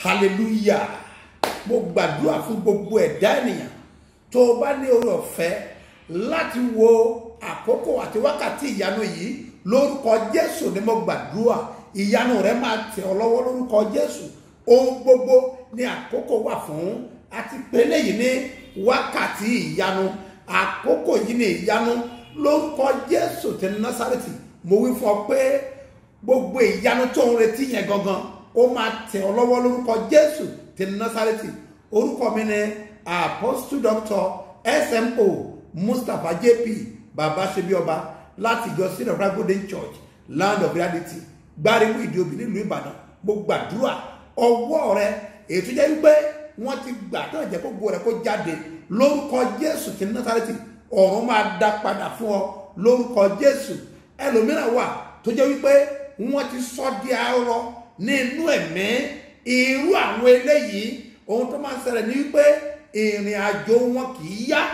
hallelujah mo gbàdúrà fún gbogbo ẹ̀dá ènìyàn tó o bá ní oore ọ̀fẹ́ láti wo àkókò àti wákàtí ìyanu yìí lórúkọ jésù ni mo gbàdúrà ìyanu rẹ máa tẹ̀ ọ́ lọ́wọ́ lórúkọ jésù ohun gbogbo ní àkókò wà fún àti pélé yìí ní wákàtí ìyanu àkókò yìí ní ìyanu lórúkọ jésù ti násàrètì mo wí fún ọ pé gbogbo ìyanu tó ń retí yẹn gangan ó máa tẹ̀ ọ́ lọ́wọ́ lórúkọ jésù ti násàrètì orúkọ mi ni apostle doctor smo mustapha jp baba sebioba láti ìjọ sinai golden church land of reality gbáríwú ìdíobì nílùú ìbàdàn mo gbàdúrà ọwọ́ rẹ èyí tó jẹ́ wípé wọ́n ti gbà náà jẹ́ kó gbó rẹ kó jáde lórúkọ jésù ti násàrètì ọ̀run máa dá padà fún ọ lórúkọ jésù ẹlòmíràn wà tó jẹ́ wípé wọ́n ti sọ di arọ ní inú ẹ̀mí irú àwọn eléyìí ohun tó máa ń ṣẹlẹ̀ ní wípé ìrìn àjò wọn kì í yá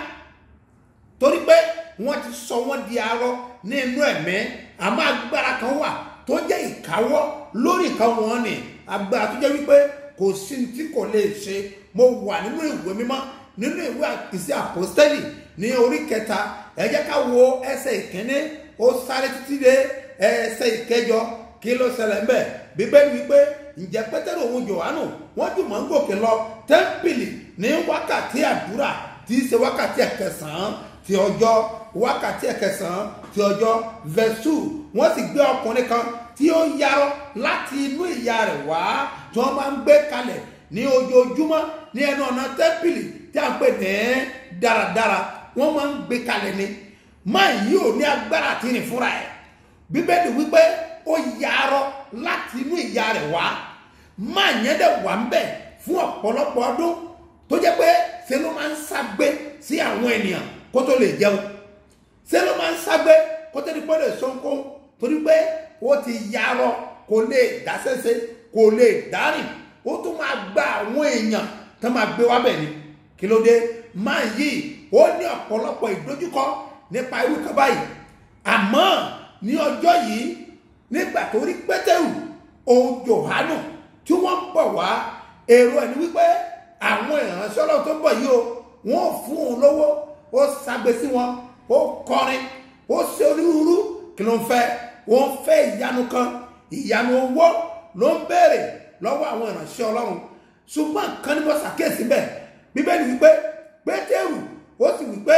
torí pé wọ́n ti sọ wọ́n di arọ ní inú ẹ̀mí àmọ́ agbára kan wà tó jẹ́ ìkáwọ́ lórí nǹkan wọn ni agbára tó jẹ́ wípé kò sí ní tí kò lè ṣe mo wà nínú ìwé mímọ́ nínú ìwé ìsí àpòstẹ́lì ní orí kẹta ẹ jẹ́ ká wo ẹsẹ̀ ìkíní ó sáré títí dé ẹsẹ̀ ìkẹjọ kí ló ṣẹlẹ̀ ńbẹ̀ bíbélì wípé ǹjẹ́ pétérù òun jòhánù wọ́n jùmọ̀ ń gòkè lọ tẹ́ḿpìlì ní wákàtí àdúrà tí í ṣe wákàtí ẹ̀kẹsàn-án ti ọjọ́ wákàtí ẹ̀kẹsàn-án ti ọjọ́ vẹ́sù wọ́n sì gbé ọkùnrin kan tí ó yarọ láti inú ìyá rẹ̀ wá tí wọ́n máa ń gbé kalẹ̀ ní ojoojúmọ́ ní ẹnu ọ̀nà tẹ́ḿpìlì tí a ń pè ní dáradára wọ́n máa ń gbé kalẹ̀ ni máa yí ò ní agbára àti rìn fúnra ẹ̀ bíbélì wípé ó yarọ láti inú ìyá rẹ̀ wá máa yẹn dẹ̀ wà ń bẹ̀ fún ọ̀pọ̀lọpọ̀ ọdún tó jẹ́ pé ṣe ló máa ń ságbé sí àwọn ènìyàn kó tó lè jẹun ṣe ló máa ń ságbé kó tó di pé lè sọ́nkó torí pé ó ti yarọ kò lè dásẹ́sẹ́ kò lè dárìn ó tún máa gba àwọn èèyàn tó máa gbé wá bẹ̀ ni kí ló dé máa yí ó ní ọ̀pọ̀lọpọ̀ ìdojúkọ nípa irú kan báyìí àmọ́ ní ọjọ́ yìí nígbà tó rí pétérù òun jòhánù tí wọ́n ń bọ̀ wá èrò ẹni wípé àwọn ìránṣẹ́ ọlọ́run tó ń bọ̀ yìí o wọ́n ò fún òun lówó ó ṣàgbé sí wọn ó kọrin ó ṣe onírúurú kí ló ń fẹ́ wọ́n ń fẹ́ ìyanu kan ìyanu owó ló ń béèrè lọ́wọ́ àwọn ìránṣẹ́ ọlọ́run ṣùgbọ́n nǹkan ní bọ́ ṣàkíyèsí bẹ́ẹ̀ bíbélì wípé pétérù ó sì wípé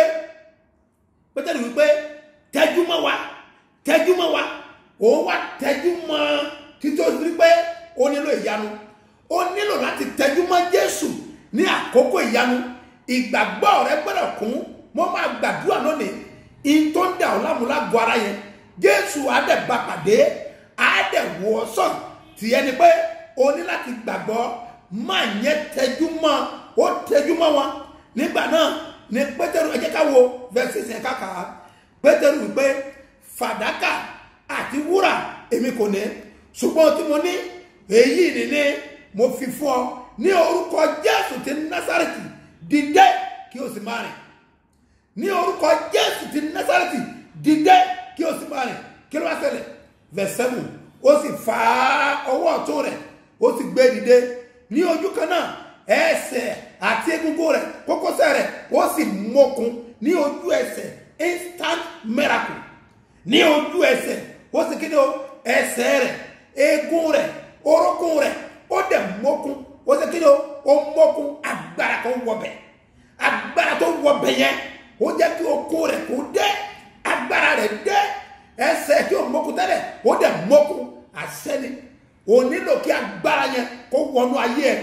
pétérù wípé tẹ́jú mọ́ wa tẹ́jú mọ́ wa òun wá tẹ́jú mọ́ títí ó rí pé ó nílò ìyanu ó nílò láti tẹ́jú mọ́ jésù ní àkókò ìyanu ìgbàgbọ́ rẹ gbọ́dọ̀ kún mo máa gbàdúrà lónìí in tó ń dà ọ́ lámúlágọ́ ara yẹn jésù àdẹ̀bà pàdé àdẹ̀wò ọ̀sán tìyẹn ni pé o ní láti gbàgbọ́ máa yẹn tẹ́jú mọ́ ó tẹ́jú mọ́ wọn nígbà náà ni pétérù ẹ jẹ́ ká wo verses yẹn káka pétérù wípé fàdákà àti wúrà èmi kò ní ṣùgbọ́n tí mo ní èyí ni ní mo fi fún ọ ní orúkọ jésù ti násàrètì dìde kí o sì máa rìn ní orúkọ jésù ti násàrètì dìde kí o sì máa rìn kí ló bá ṣẹlẹ̀ verse seven ó sì fa ọwọ́ ọ̀tún rẹ̀ ó sì gbé dìde ní ojú kan náà ẹsẹ̀ àti egungun rẹ̀ kókósẹ̀ rẹ̀ ó sì mókun ní ojú ẹsẹ̀ instant miracle ní ojú ẹsẹ̀ ó sì kéde ẹsẹ̀ rẹ̀ eegun rẹ̀ orókùn rẹ̀ ó dẹ̀ mókun ó sì kéde ó mókun agbára tó wọbẹ̀ agbára tó wọbẹ̀ yẹn ó jẹ́ kí okun rẹ̀ kó dé agbára rẹ̀ dé ẹsẹ̀ tí ó mókun tẹ́lẹ̀ ó dẹ̀ mókun àṣẹ́ni ò nílò kí agbára yẹn kó wọnú ayé ẹ̀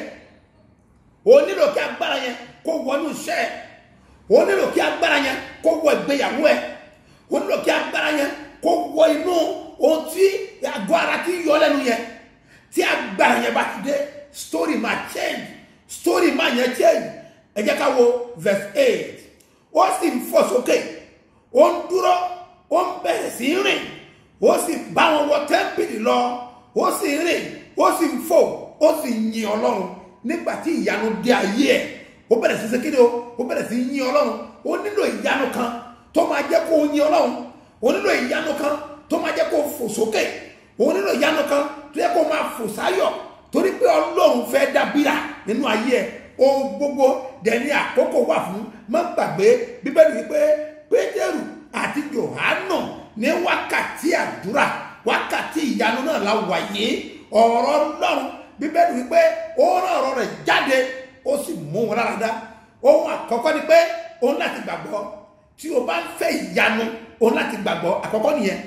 ò nílò kí agbára yẹn kó wọnú iṣẹ́ ẹ̀ ò nílò kí agbára yẹn kó wọ ìgbéyàwó ẹ̀ ò nílò kí agbára yẹn kó wọ inú ohun tí àgọ́ ara ti yọ lẹ́nu yẹn tí agbára yẹn bá ti dé story máa change story máa yẹn change ẹ jẹ́ ká wo verse eight ó sì ń fò sókè ó ń dúró ó ń bẹ̀rẹ̀ sí í rìn ó sì bá wọn wọ tẹ́ḿpìlì lọ ó sì ń rìn ó sì ń fò ó sì ń yin ọlọ́run nígbà tí ìyanu dé ayé ẹ̀ ó bẹ̀rẹ̀ sí ṣe kéde o ó bẹ̀rẹ̀ sí yin ọlọ́run ó nílò ìyanu kan tó máa jẹ́ kó yin ọlọ́run ó nílò ìyanu kan tó máa jẹ́ kó fò sókè ó nílò ìyanu kan tó yẹ kó máa fò sáyọ̀ torí pé ọlọ́run fẹ́ dàbí nínú ayé ẹ ohun gbogbo dẹni àkókò wà fún má gbàgbé bíbélì wípé pétérù àti johanu ní wákàtí àdúrà wákàtí ìyanu náà la wà yìí ọ̀rọ̀ ọlọ́run bíbélì wípé ó rán ọ̀rọ̀ rẹ̀ jáde ó sì mú wọn lára dá ohun àkọ́kọ́ ni pé òun láti gbàgbọ́ tí o bá ń fẹ́ ìyanu òun láti gbàgbọ́ àkọ́kọ́ nìyẹn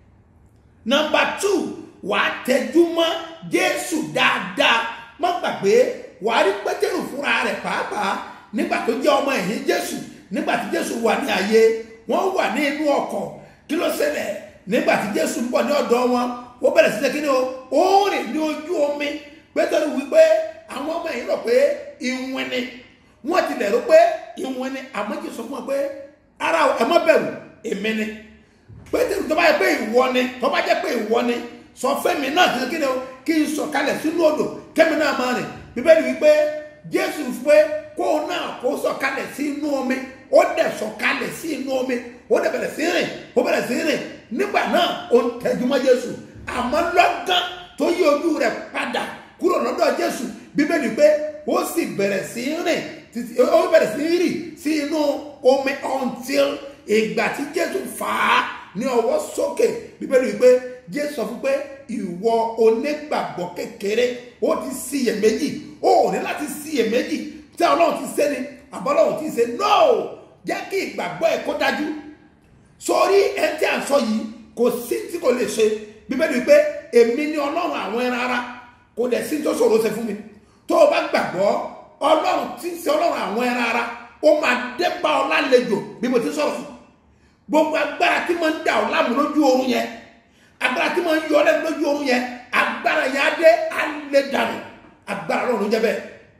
nọmba two wà á tẹjú mọ́ jésù dáadáa má gbàgbé wà á rí pétérù fúnra rẹ̀ pàápàá nígbà tó jẹ́ ọmọ ẹ̀yìn jésù nígbà tí jésù wà ní ayé wọ́n wà ní inú ọkọ̀ kí ló ṣẹlẹ̀ nígbà tí jésù ń bọ̀ ní ọ̀dọ̀ wọn ó bẹ̀rẹ̀ sí kí ni o ó rìn ní ojú omi pétérù wípé àwọn ọmọ ẹ̀yìn rò pé ìwìn ni wọ́n ti lẹ̀ rò pé ìwìn ni àmọ́ jésù fún wọn pé ara ẹ̀ mọ́ bẹ̀rù èmi ni pétérù tó bá yẹ pé ìwọ ni tó bá jẹ́ pé ìwọ ni sọ fẹ́mi náà ti kí ni o kí n sọ̀kalẹ̀ sínú odò kẹ́mi náà máa rìn bíbélì wípé jésù pé kó o náà kó sọ̀kalẹ̀ sí inú omi ó dẹ̀ sọ̀kalẹ̀ sí inú omi ó dẹ̀ bẹ̀rẹ̀ sí rìn ó bẹ̀rẹ̀ sí rìn nígbà náà ó ń tẹjúmọ́ jésù àmọ́ lọ́gán tó yí ojú rẹ̀ padà kúrò lọ́dọ̀ jésù bíbélì pé ó sì bẹ̀rẹ̀ sí rìn títí ó bẹ̀rẹ̀ sí rìn sí inú omi until ìgbà tí jésù fà á ní ọwọ́ sókè bíbélì wípé jésù sọ fún pé ìwọ onígbàgbọ́ kékeré ó ti síyèméjì ó ní láti síyèméjì tí ọlọ́run ti ṣe ni àbọ́lọ́run ti ṣe no jẹ́ kí ìgbàgbọ́ ẹ̀ kó dájú sórí ẹni tí à ń sọ yìí kò sí tí kò lè ṣe bíbélì wípé èmi ni ọlọ́run àwọn ẹran ara kò dẹ̀ sí tó ṣòro ṣe fún mi tó o bá gbàgbọ́ ọlọ́run tí ń ṣe ọlọ́run àwọn ẹran ara ó máa dé bá ọ lálejò bí mo ti sọ̀rọ̀ yìí gbogbo agbára tí mo ń dà ọ láàmú lójú oorun yẹn agbára tí mo ń yọ ọ lẹ́nu lójú oorun yẹn agbára yẹn á dé á lé dànù agbára ọlọ́run ló jẹ́ bẹ́ẹ̀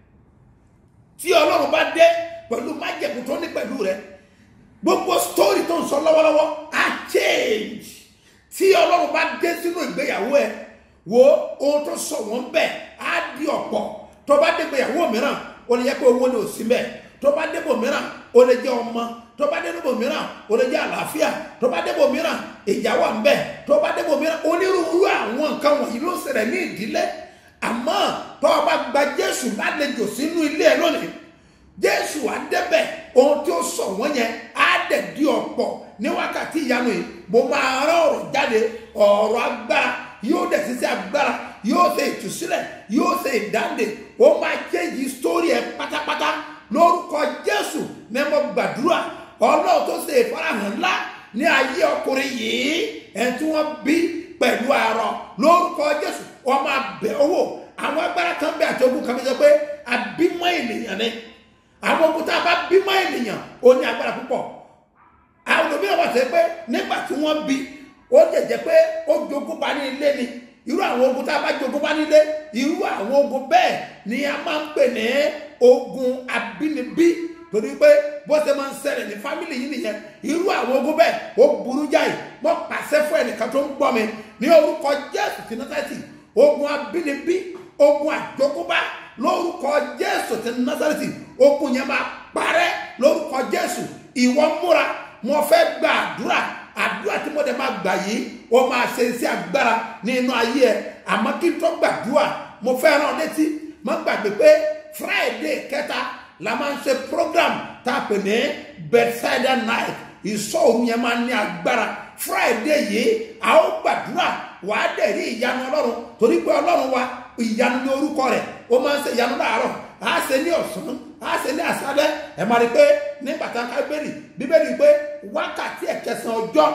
tí ọlọ́run bá dé pẹ̀lú májẹ̀mú tó ní pẹ̀lú rẹ gbogbo story tó ń sọ lọ́wọ́lọ́wọ́ á change tí ọlọ́run bá dé sínú ìgbéyàwó ẹ wo ohun tó sọ wọ́n bẹ́ẹ̀ á di ọ̀pọ̀ tó bá dé ìgbéyàwó mìíràn ó lè yẹ pé owó ni ò sí bẹ́ẹ̀ tó bá débò mìíràn ó lè jẹ́ ọmọ tó bá débò mìíràn ó lè jẹ́ àlàáfíà tó bá débò mìíràn ìjà wà ń bẹ tó bá débò mìíràn onírúurú àwọn nǹkan wọ̀nyí ló ń ṣẹlẹ̀ ní ìdílé àmọ́ tó o bá gba jésù lálejò sínú ilé ẹ lónìí jésù á débẹ̀ ohun tí ó sọ wọ́n yẹn á dẹ̀ di ọ̀pọ̀ ní wákàtí ìyanu yìí mo máa rán ọ̀rọ̀ jáde ọ̀rọ̀ agbára yóò dẹ̀ sísẹ́ agbára yóò ṣe ìtúsílẹ̀ yóò ṣe ìdáǹdè ó máa jẹ́jì sítórì ẹ pátápátá lórúkọ jésù ní mo gbàdúrà ọlọ́run tó ṣe ìfarahàn ńlá ní ayé ọkùnrin yìí ẹ̀ tí wọ́n bí pẹ̀lú àárọ̀ lórúkọ jésù wọ́n máa bẹ̀ owó àwọn agbára kan bẹ àti ogun kan bẹ sọ pé àbímọ ènìyàn ni àwọn ogun tá a bá bímọ ènìyàn ó ní agbára púpọ̀ àwọn òmíràn wà sẹ́ pé nígbà tí wọ́n bí ó lè jẹ́ pé ó jogún bá ní ilé ni irú àwọn ogun tá a bá jogún bá nílé irú àwọn ogun bẹ́ẹ̀ ni a máa ń pè ní ogun abínibí torí pé bó ṣe máa ń ṣẹlẹ̀ ní fámìlì yìí nìyẹn irú àwọn ogun bẹ́ẹ̀ ó burú jáì wọ́n pàṣẹ fún ẹnìkan tó ń gbọ́ mi ní orúkọ jésù ti násàtì ogun abínibí ogun àjogúnbá lórúkọ jésù ti násàtì ogun yẹn máa parẹ́ lórúkọ jésù ìwọ múra mo fẹ́ gba àdúrà àdúrà tí mo dẹ̀ máa gbà yìí ó máa ṣe iṣẹ́ agbára ní inú ayé ẹ àmọ́ kí n tó gbàdúrà mo fẹ́ rán ọ létí má gbàgbé pé friday kẹta la máa ń ṣe program tá a pè ní bedside night ìsọ̀rù yẹn máa ń ní agbára friday yìí a ó gbàdúrà wà á dẹ̀ rí ìyanu ọlọ́run torí pé ọlọ́run wa ìyanu ní orúkọ rẹ̀ ó máa ń ṣe ìyanu láàárọ̀ á ṣe ní ọ̀sán á ṣe ní àṣálẹ́ ẹ̀ máa rí i pé nígbà tá a ká bẹ́ẹ̀rì bíbélì pé wákàtí ẹ̀kẹsàn ọjọ́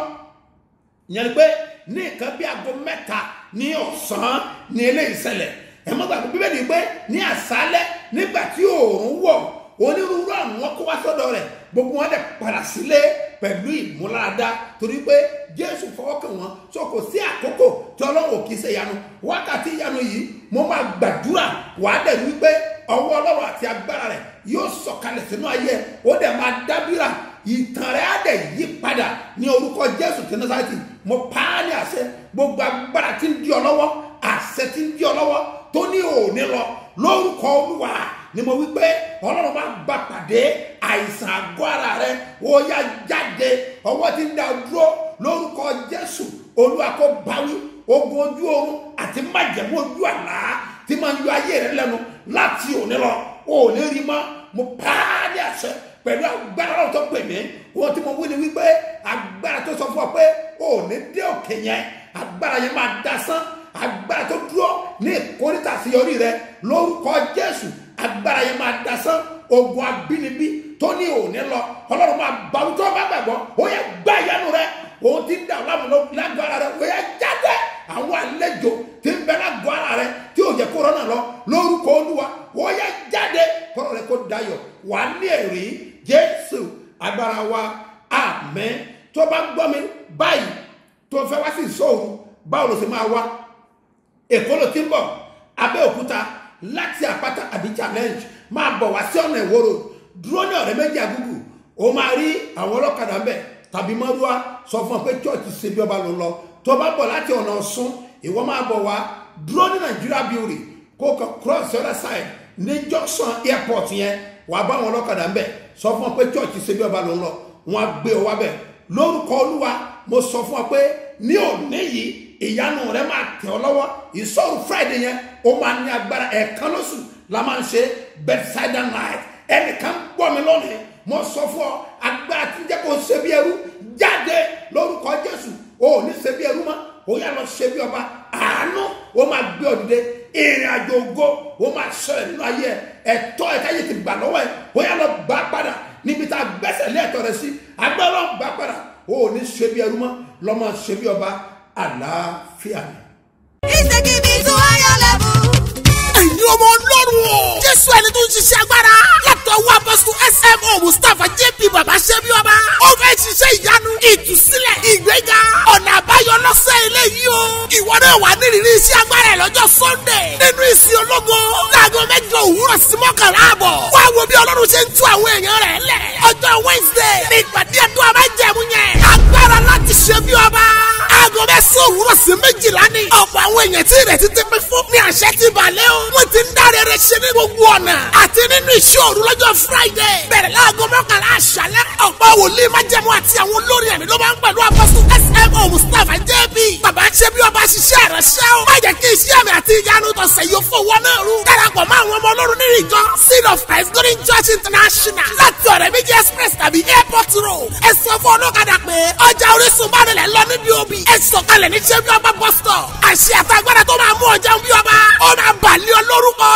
ìyẹn ni pé ní nǹkan bí aago mẹ́ta ní ọ̀sán ní eléyìí ṣẹlẹ̀ ẹ̀ mọ́ gbàgbọ́ bíbélì pé ní àṣálẹ́ nígbà tí òòrùn wọ̀ onírúurú àwọn kó wá sọ́dọ̀ rẹ̀ gbogbo wọn dẹ̀ padà sílé pẹ̀lú ìmúláradá torí pé jésù fọwọ́kàn wọn so kò sí àkókò tí ọlọ́run kì í ṣe ìyanu wákàtí ìyanu yìí mo máa gbàdúrà wàá dẹ̀ wípé ọwọ́ ọlọ́run àti agbára rẹ̀ yóò sọ̀kalẹ̀ sínú ayé ó dẹ̀ máa dábìrà ìtàn rẹ̀ á dẹ̀ yí padà ní orúkọ jésù tí násàtì mo pa á ní àṣẹ gbogbo agbára tí ń di ọ lọ́wọ́ àṣẹ tí ń di ọ lọ́wọ́ tó ní òní lọ lórúkọ olúwa ni mo wí pé ọlọ́run máa gba pàdé àìsàn àgọ́ ara rẹ ó yá jáde ọwọ́ tí ń da dúró lórúkọ jésù olúwa kó báwí ogun ojú oorun àti májẹ̀mú ojú àlá tí máa ń yọ ayé rẹ lẹ́nu láti òní lọ ò ní rí mọ́ mo pa á ní àṣẹ pẹ̀lú agbára ọ̀rọ̀ tó pè mí wọ́n tí mo wí ni wípé agbára tó sọ fún ọ pé ò ní dé òkè yẹn agbára yẹn máa dasán agbára tó dúró ní ìkórìtà àṣeyọrí rẹ lórúkọ jésù agbára yẹn máa dasán ogun abínibí tó ní òní lọ ọlọ́run máa bá wí tó bá gbàgbọ́ ó yẹ gbá ìyanu rẹ òun ti ń dà lámúlò lágbára rẹ ó yẹ jáde àwọn àlejò tí ń bẹ lágọ̀ọ́ ara rẹ tí ò jẹ́ kó rọ́nà lọ lórúkọ olúwa ó yẹ jáde kọ́rọ̀ rẹ kó dayọ̀ wà ní ẹ̀rí jésù agbára wa àmín tó bá gbọ́ mi báyìí tó fẹ́ wá sí ìṣòro báwo ló ṣe máa wá èkó ló ti ń bọ̀ abẹ́òkúta láti àpáta àbí challenge máa bọ̀ wá sí ọ̀nà ìwòrò dúró ní ọ̀rẹ́ méjì àgùgù ó máa rí àwọn ọlọ́kadà ń bẹ̀ tàbí mọ́rúwá sọ fún ọ pé chọ́ọ̀chì ṣe bí ọba ló lọ tó bá bọ̀ láti ọ̀nà ọ̀ṣun ìwọ máa bọ̀ wá dúró ní nàìjíríà bíórì kó kọ cross the other side ní junction airport yẹn wàá bá àwọn ọlọ́kadà ń bẹ̀ sọ fún ọ pé chọ́ọ̀chì ṣe bí ọba ló lọ wọn á gbé ọ wá bẹ̀ lórúkọ olúwa mo sọ fún ọ pé ní òní yìí ìyanu rẹ máa tẹ̀ ọ́ lọ́wọ́ ìsọ̀rù friday yẹn ó máa ní agbára ẹ̀ẹ̀kan lóṣù la máa ń ṣe bedside night ẹnìkan gbọ́ mi lónìí mo sọ fún ọ agbára tí ń jẹ́ kó ṣe bí ẹrú jáde lórúkọ jésù o ò ní ṣe bí ẹrú mọ́ o yà lọ ṣe bí ọba àánú o máa gbé ọ dìde ìrìn àjò ògo o máa ṣẹlẹ̀ nínú ayé ẹ ẹ̀tọ́ ẹ káyé ti gbà lọ́wọ́ ẹ o yà lọ gbà padà níbi tá a gbẹ́sẹ̀ lé ẹ̀tọ́ rẹ sí agbára gbà padà o ò ní ṣe bí ẹrú mọ́ lọ́mọ ṣe bí ọba àlàáfíà ni. He's taking me to higher level. ẹ̀yin ọmọ ọlọ́run o. jésù ẹni tó ń ṣiṣẹ́ agbára. látọwọ́ apọ́sù smo mustapha jp baba ṣẹ́bi ọba. ó fẹ́ ṣiṣẹ́ ìyanu ìtúsílẹ̀ ìgbéga ọ̀nà àbáyọ lọ́sẹ̀ eléyìí o. ìwọ náà wà nírìírí iṣẹ́ agbára ẹ̀ lọ́jọ́ sunday. nínú ìsìn ológo láago mẹ́jọ òwúrọ̀ sí mọ́kànlá àbọ̀. wá wo bí ọlọ́run ṣe ń tú àwọn èèyàn rẹ̀ lẹ̀. ọjọ́ wednesday ní ìpàdé ẹ̀dùn àbájẹ̀mú yẹn. agbára láti ṣe bí ọba. aago mẹ́sàn-án òwúrọ̀ sí méjìlá ni. ọ̀pọ̀ àwọn èèyàn tí ìrètí ti pín fún ní àṣẹ ti balẹ̀ o. wọ́n ti ń dáre rẹ̀ ṣe ní gbogbo ọ̀nà. àti nínú iṣẹ́ òru lọ́jọ́ friday. bẹ̀rẹ̀ láago mọ́kànlá àṣálẹ́. ọ̀pọ̀ wòlíì májẹ̀mú àti àwọn olórí ẹ̀mí ló máa ń pẹ̀lú apọ́sù smo mustapha jb. bàbá ṣe bí ọba ṣiṣẹ́ ìránṣẹ́ o. má jẹ́ kí iṣẹ́ àmì àti ìyanu tọ̀sẹ̀ yóò fowó náà rú. darapọ̀ mọ́ àwọn ọmọ ọlọ́run nínú ìjọ seed of christ golden church international. láti ọ̀rẹ́ méjì express tàbí airport road. ẹ sọ fún ọlọ́kadà pé ọjà orísun bá nílẹ̀ lọ níbi òbí. ẹ sọ̀kalẹ̀ ní ṣẹ́bí ọba bus stop. àṣẹ àtàgbàdà tó máa mú ọjà ń bí ọba. ó máa bàlẹ́ ọ lórúkọ